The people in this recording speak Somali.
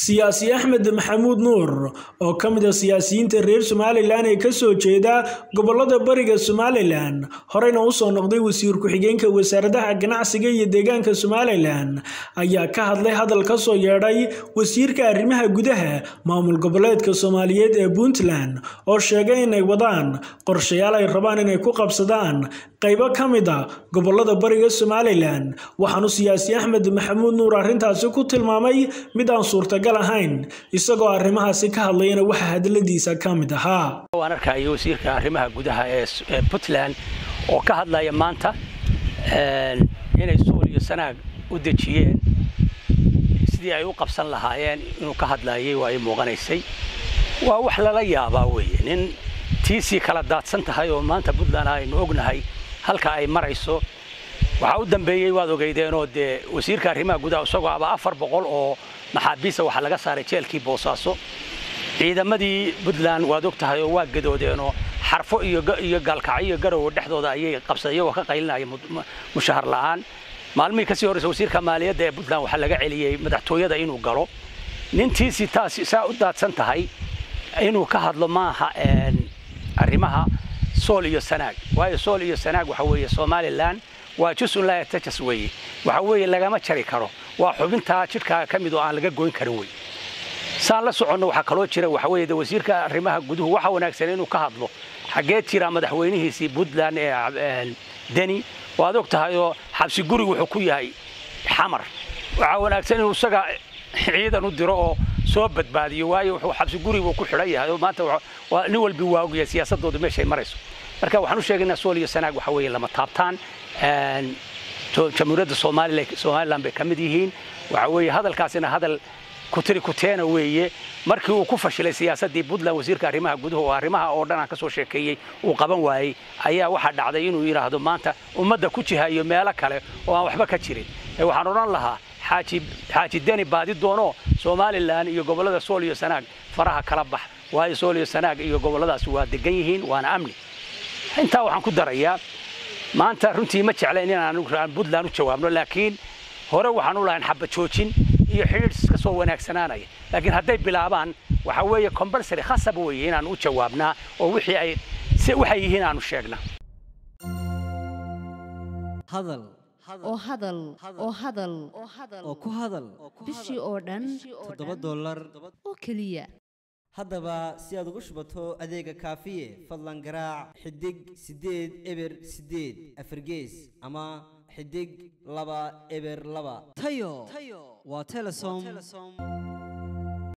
siyaasi axmed maxamuud nuur oo ka mid a siyaasiyiinta reer somalilan ee kasoo jeeda gobolada bariga somalilan horeyna usoo noqday wasiir ku-xigeenka wasaaradaha ganacsiga iyo deegaanka somalilan ayaa ka hadlay hadal kasoo yeedhay wasiirka arrimaha gudaha maamul goboleedka soomaaliyeed ee puntland oo sheegay inay wadaan qorshayaal ay rabaan inay ku qabsadaan qaybo ka mid a gobolada bariga somalilan waxaanu siyaasi axmed maxamuud nuur arrintaasi ku tilmaamay mid aan suurtagal ahayn isagoo arrimahaasi ka hadlayana waxaa hadaladiisa ka mid ahaa waan arkaya wasiirka arrimaha gudaha ee puntland oo ka hadlaya maanta inay suul iyo sanaag u dejiyeen sidii ay u qabsan lahaayeen inuu ka hadlayay waa ay muuqanaysay waa wax lala yaabaa weeye nin tiisii kala daadsan tahay oo maanta puntland aynu ognahay halka ay marayso waxaa u dambeeyey waad ogeydeenoo dee wasiirka arrimaha gudaha isagoo aba afar boqol oo maxaabiista waxaa laga saaray jeelkii boosaaso ciidamadii puntland waad og tahay oo waa gadoodeenoo xarfo iyo gaalkacyo garowe dhexdooda ayay qabsadeen iyagoo ka qaylinaya mushahar la'aan maalmihii kasii horreysa wasiirka maaliyadda ee puntland waxaa laga celiyey madaxtooyada inuu galo nintiisi taas saa u daadsan tahay inuu ka hadlo maaha arrimaha sool iyo sanaag waayo sool iyo sanaag waxa weeye somalilan waa jusun laa yatajas weeye waxa weeye lagama jari karo waa xubintaa jidhkaaga ka mid oo aan laga goyn karin wey saan la soconno waxaa kaloo jira waxa weeye wasiirka arrimaha guduhu waxa wanaagsan inuu ka hadlo xaggee jira madaxweynihiisii puntland ee deni waad og tahay oo xabsi gurigu wuxuu ku yahay xamar waxaa wanaagsan inuu isaga ciidan u diro oo soo badbaadiyo waayo wuxuu xabsi gurigu ku xidhan yahay oo maanta nin walbi waa ogyahay siyaasadoodu meeshay marayso marka waxaan u sheegaynaa sool iyo sanaag waxa weeye lama taabtaan jamhuuriyadda somalilan bay ka mid yihiin waxa weeye hadalkaasina hadal kutiri kuteena weeye markii uu ku fashilay siyaasaddii puntland wasiirka arrimaha guduhu oo arrimaha oo dhan aan ka soo sheekeeyey uu qaban waayey ayaa waxaa dhacday inuu yidhaahdo maanta ummadda ku jihayo meelo kale oo aan waxba ka jirin waxaan odhan lahaa xaaji deni baadi doono somalilan iyo gobollada sool iyo sanaag faraha kala bax waayo sool iyo sanaag iyo gobolladaas waa degan yihiin waana amni intaa waxaan ku darayaa maanta runtii ma jeclayn inaan puntland u jawaabno laakiin hore waxaan u lahayn xaba joojin iyo xidhiidh ka soo wanaagsanaanaya laakiin hadday bilaabaan waxa weeye compulsory khasab weeye inaan u jawaabnaa oo wixii ay waxay yihiin aanu sheegnaa hadal oo hadal oo hadal oo ku hadal bishii oo dhan toddoba dollar oo keliya haddaba si aad ugu shubato adeega kaafiye fadlan garaac xidig siddeed eber siddeed afargees ama xidig laba eber laba tayo waa telesom